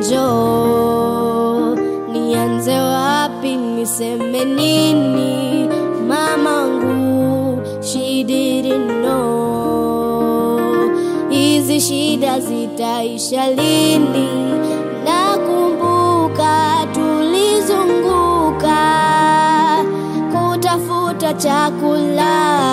jo nianze wapi niseme nini mamangu she didn't know hizi shida zitaisha lini nakumbuka tulizunguka kutafuta chakula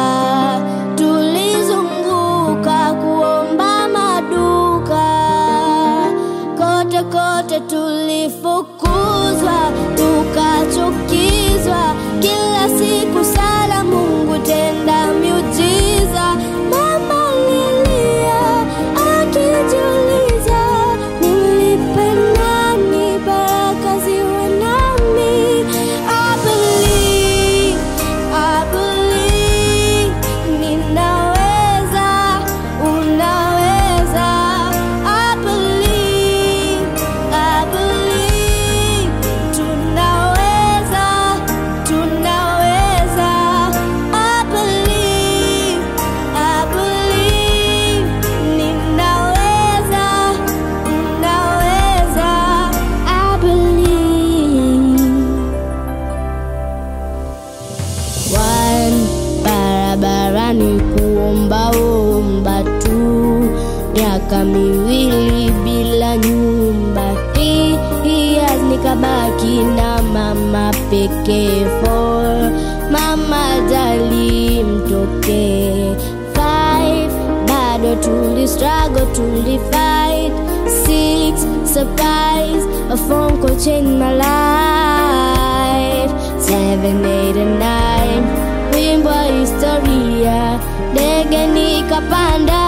tulizunguka kuomba maduka kote kote tulifukuzwa tukachukizwa kila siku sala mungu tenda miujiza mama lilia akijiuliza nimlipe nani baraka ziwe nami I believe, I believe, ninaweza, unaweza. I believe, I believe, tunaweza, tunaweza. I believe, I believe, ninaweza, unaweza. I believe. One barabarani kuombaomba tu, miaka miwili bila nyumba. Three years nikabaki na mama pekee. Four mama jali mtoke. Five bado tuli struggle tuli fight. Six surprise a phone call changed my life. Seven, eight, and nine wimbo wa historia, ndege nikapanda